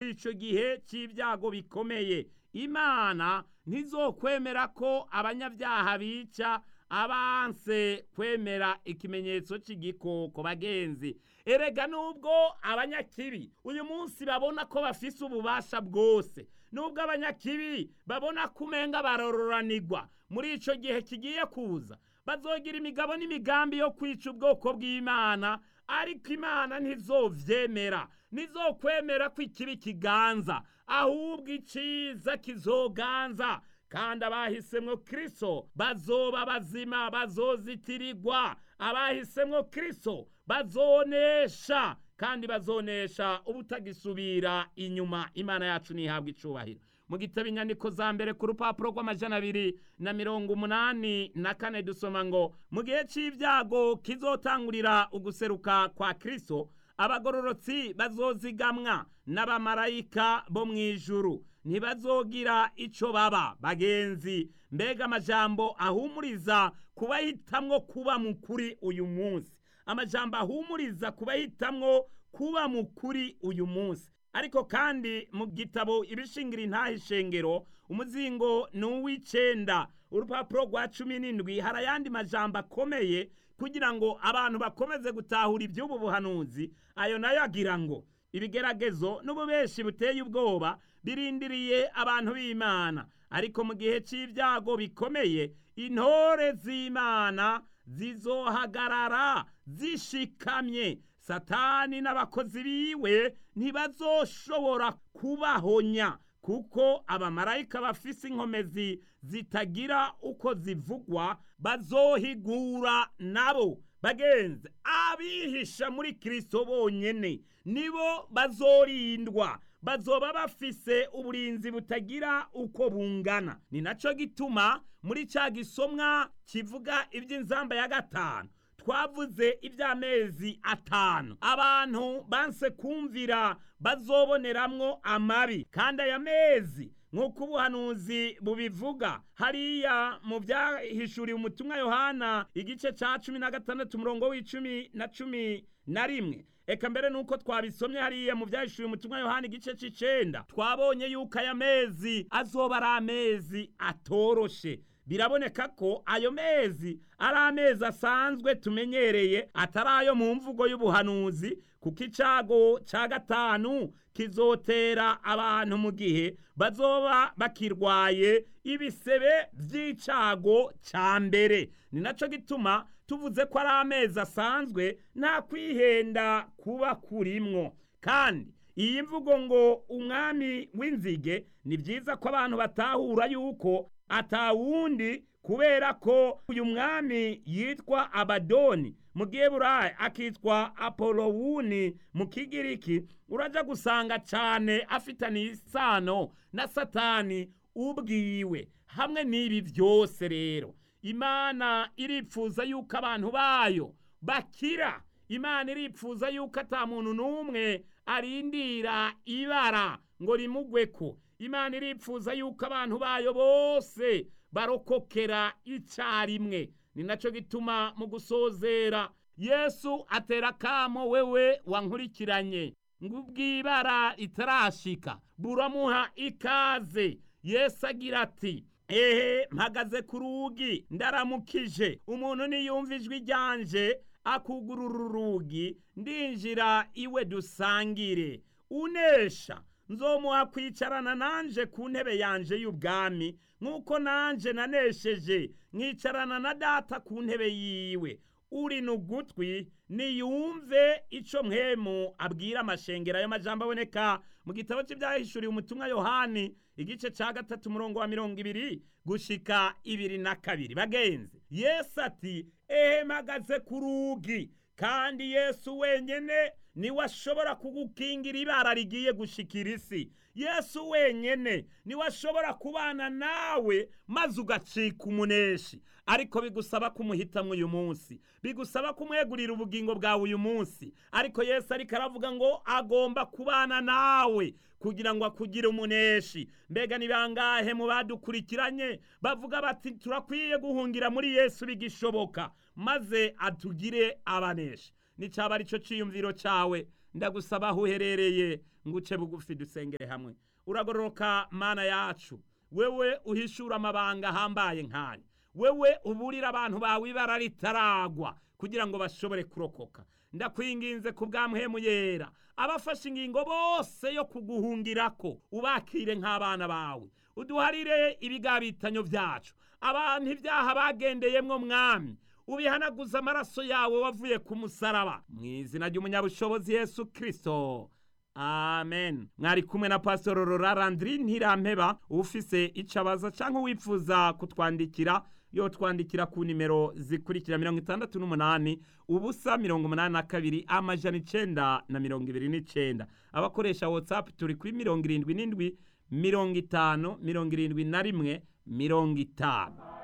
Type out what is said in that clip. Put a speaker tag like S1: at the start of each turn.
S1: muri ico gihe c'ibyago bikomeye imana ntizokwemera ko abanyabyaha bica abanse kwemera ikimenyetso c'igikoko bagenzi erega nubwo abanyakibi uyu munsi babona ko bafise ububasha bwose nubwo abanyakibi babona ko umenga barororanirwa muri ico gihe kigiye kuza bazogira imigabo n'imigambi yo kwica ubwoko bw'imana ariko imana ntizovyemera ntizokwemera ko ikibi kiganza ahubwo iciza kizoganza kandi abahisemwo kristo bazoba bazima bazozitirirwa abahisemwo kristo bazonesha kandi bazonesha ubutagisubira inyuma imana yacu ntihabwa icubahiro mu gitabo inyandiko za mbere ku rupapuro rw'amajana abiri na mirongo umunani na kane dusoma ngo mu gihe c'ibyago kizotangurira uguseruka kwa kristo abagororotsi bazozigamwa n'abamarayika bo mu ijuru ntibazogira ico baba bagenzi mbega amajambo ahumuriza kubahitamwo kuba mukuri uyu munsi amajambo ahumuriza kubahitamwo kuba mukuri uyu munsi ariko kandi mu gitabo ibishingira intahe ishengero umuzingo ni uw'icenda urupapuro rwa cumi n'indwi hari ayandi majambo akomeye kugira ngo abantu bakomeze gutahura iby'ubu buhanuzi ayo nayo agira ngo ibigeragezo n'ububeshi buteye ubwoba birindiriye abantu b'imana ariko mu gihe c'ibyago bikomeye intore z'imana zizohagarara zishikamye satani n'abakozi biwe ntibazoshobora kubahonya kuko abamarayika bafise inkomezi zitagira uko zivugwa bazohigura nabo bagenzi abihisha muri kristo bonyene nibo bazorindwa bazoba bafise uburinzi butagira uko bungana ni naco gituma muri ca gisomwa kivuga iby'inzamba ya gatanu twavuze iby'amezi atanu abantu banse kumvira bazoboneramwo amabi kandi aya mezi nk'uko ubuhanuzi bubivuga hariya mu byahishuriwe umutumwa yohana igice ca cumi na gatandatu umurongo w'icumi na cumi na rimwe eka mbere nuko twabisomye hariya mu byahishuriwe umutumwa yohana igice c'icenda twabonye yuko aya mezi azoba ari amezi atoroshe biraboneka ko ayo mezi ari amezi asanzwe tumenyereye atari ayo mu mvugo y'ubuhanuzi kuko icago ca gatanu kizotera abantu mu gihe bazoba bakirwaye ibisebe vy'icago ca mbere ni naco gituma tuvuze ko ari amezi asanzwe nta kwihenda kuba kurimwo kandi iyi mvugo ngo umwami w'inzige ni vyiza ko abantu batahura yuko atawundi kubera ko uyu mwami yitwa abadoni mu giheburayi akitwa apolowuni mu kigiriki uraja gusanga cane afitaniye isano na satani ubwiwe hamwe n'ibi vyose rero imana iripfuza yuko abantu bayo bakira imana iripfuza yuko ata muntu n'umwe arindira ibara ngo rimugweko imana iripfuza yuko abantu bayo bose barokokera icarimwe ni naco gituma mu gusozera yesu atera kamo wewe wankurikiranye ngubwibara itarashika buramuha ikaze yesu agira ati ehe mpagaze ku rugi ndaramukije umuntu niyumva ijwi ryanje akugurura urugi ndinjira iwe dusangire unesha nzomuha kwicarana nanje ku ntebe yanje y'ubwami nk'uko nanje nanesheje nkicarana na data ku ntebe yiwe uri n'ugutwi niyumve ico mpemu abwira amashengero ayo majambo aboneka mu gitabo cy'ibyahishuriwe umutumwa yohani igice ca gatatu umurongo wa mirongo ibiri gushika ibiri na kabiri bagenzi yesu ati ehe mpagaze ku rugi kandi yesu wenyene niwe ashobora kugukingira ibara rigiye gushikira isi yesu wenyene niwe ashobora kubana nawe maze ugacika umuneshi ariko bigusaba kumuhitamwo uyu munsi bigusaba kumwegurira ubugingo bwawe uyu munsi ariko yesu ariko aravuga ngo agomba kubana nawe kugira ngo akugire umuneshi mbega ni bangahe mu badukurikiranye bavuga bati turakwiye guhungira muri yesu bigishoboka maze atugire abaneshi nicaba arico ciyumviro cawe ndagusaba aho uherereye nguce bugufi dusengere hamwe uragororoka mana yacu wewe uhishura amabanga ahambaye nk'aya wewe uburira abantu bawe ibara ritaragwa kugira ngo bashobore kurokoka ndakwinginze ku bw'amhemu yera abafashe ingingo bose yo kuguhungirako ubakire nk'abana bawe uduharire ibigabitanyo byacu abantu ibyaha bagendeyemwo mwami ubihanaguza amaraso yawe wavuye ku musaraba mu izina ry'umunyabushobozi yesu kirisito amen mwari kumwe na pasitoro rorarandiri ntirampeba ufise icyo abaza cyangwa wifuza kutwandikira yo twandikira ku nimero zikurikira mirongo itandatu n'umunani ubusa mirongo umunani na kabiri amajana icenda na mirongo ibiri n'icenda abakoresha watsapu turi kuri mirongo irindwi n'indwi mirongo itanu mirongo irindwi na rimwe mirongo itanu